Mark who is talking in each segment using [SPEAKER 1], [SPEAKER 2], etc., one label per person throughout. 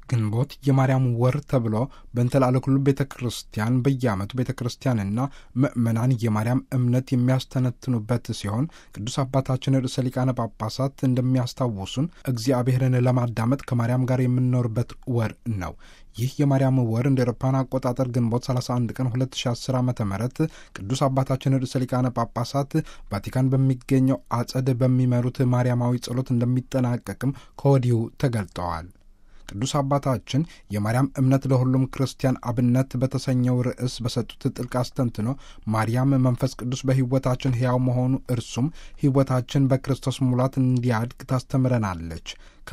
[SPEAKER 1] ግንቦት የማርያም ወር ተብሎ በእንተላለ ኩሉ ቤተ ክርስቲያን በየዓመቱ ቤተ ክርስቲያንና ምእመናን የማርያም እምነት የሚያስተነትኑበት ሲሆን ቅዱስ አባታችን ርዕሰ ሊቃነ ጳጳሳት እንደሚያስታውሱን እግዚአብሔርን ለማዳመጥ ከማርያም ጋር የምንኖርበት ወር ነው። ይህ የማርያም ወር እንደ አውሮፓውያን አቆጣጠር ግንቦት 31 ቀን 2010 ዓ ም ቅዱስ አባታችን ርዕሰ ሊቃነ ጳጳሳት ቫቲካን በሚገኘው አጸድ በሚመሩት ማርያማዊ ጸሎት እንደሚጠናቀቅም ከወዲሁ ተገልጠዋል። ቅዱስ አባታችን የማርያም እምነት ለሁሉም ክርስቲያን አብነት በተሰኘው ርዕስ በሰጡት ጥልቅ አስተንትኖ ማርያም መንፈስ ቅዱስ በሕይወታችን ሕያው መሆኑ እርሱም ሕይወታችን በክርስቶስ ሙላት እንዲያድግ ታስተምረናለች።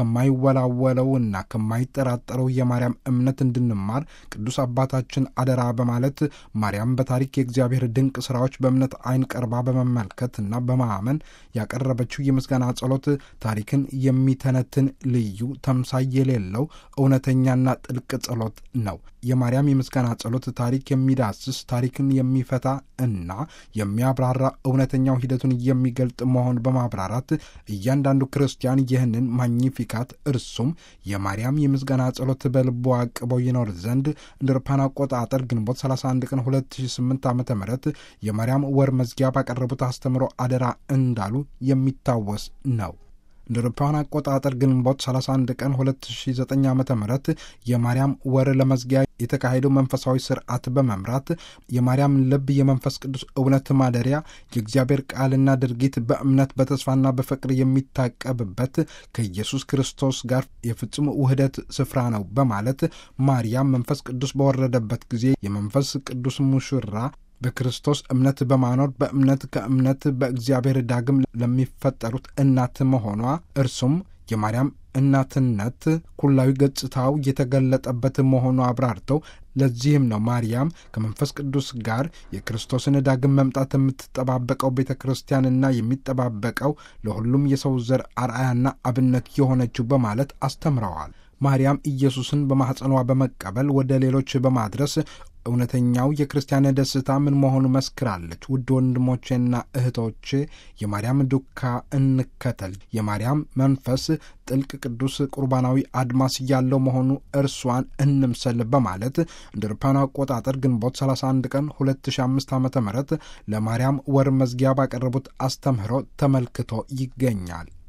[SPEAKER 1] ከማይወላወለውና ከማይጠራጠረው የማርያም እምነት እንድንማር ቅዱስ አባታችን አደራ በማለት ማርያም በታሪክ የእግዚአብሔር ድንቅ ሥራዎች በእምነት ዓይን ቀርባ በመመልከትና በማመን ያቀረበችው የምስጋና ጸሎት ታሪክን የሚተነትን ልዩ ተምሳይ የሌለው እውነተኛና ጥልቅ ጸሎት ነው። የማርያም የምስጋና ጸሎት ታሪክ የሚዳስስ ታሪክን የሚፈታ እና የሚያብራራ እውነተኛው ሂደቱን የሚገልጥ መሆን በማብራራት እያንዳንዱ ክርስቲያን ይህንን ማግኒፊካት እርሱም የማርያም የምስጋና ጸሎት በልቡ አቅበው ይኖር ዘንድ እንደ አውሮፓውያን አቆጣጠር ግንቦት 31 ቀን 2008 ዓ ም የማርያም ወር መዝጊያ ባቀረቡት አስተምሮ አደራ እንዳሉ የሚታወስ ነው። እንደ አውሮፓውያን አቆጣጠር ግንቦት 31 ቀን 2009 ዓ ም የማርያም ወር ለመዝጊያ የተካሄደው መንፈሳዊ ስርዓት በመምራት የማርያም ልብ የመንፈስ ቅዱስ እውነት ማደሪያ የእግዚአብሔር ቃልና ድርጊት በእምነት በተስፋና በፍቅር የሚታቀብበት ከኢየሱስ ክርስቶስ ጋር የፍጹም ውህደት ስፍራ ነው በማለት ማርያም መንፈስ ቅዱስ በወረደበት ጊዜ የመንፈስ ቅዱስ ሙሽራ በክርስቶስ እምነት በማኖር በእምነት ከእምነት በእግዚአብሔር ዳግም ለሚፈጠሩት እናት መሆኗ እርሱም የማርያም እናትነት ኩላዊ ገጽታው የተገለጠበት መሆኑ አብራርተው ለዚህም ነው ማርያም ከመንፈስ ቅዱስ ጋር የክርስቶስን ዳግም መምጣት የምትጠባበቀው ቤተ ክርስቲያንና የሚጠባበቀው ለሁሉም የሰው ዘር አርአያና አብነት የሆነችው በማለት አስተምረዋል። ማርያም ኢየሱስን በማኅፀኗ በመቀበል ወደ ሌሎች በማድረስ እውነተኛው የክርስቲያን ደስታ ምን መሆኑ መስክራለች። ውድ ወንድሞቼና እህቶቼ የማርያም ዱካ እንከተል። የማርያም መንፈስ ጥልቅ ቅዱስ ቁርባናዊ አድማስ ያለው መሆኑ እርሷን እንምሰል በማለት እንደ አውሮፓውያን አቆጣጠር ግንቦት 31 ቀን 2005 ዓ ም ለማርያም ወር መዝጊያ ባቀረቡት አስተምህሮ ተመልክቶ ይገኛል።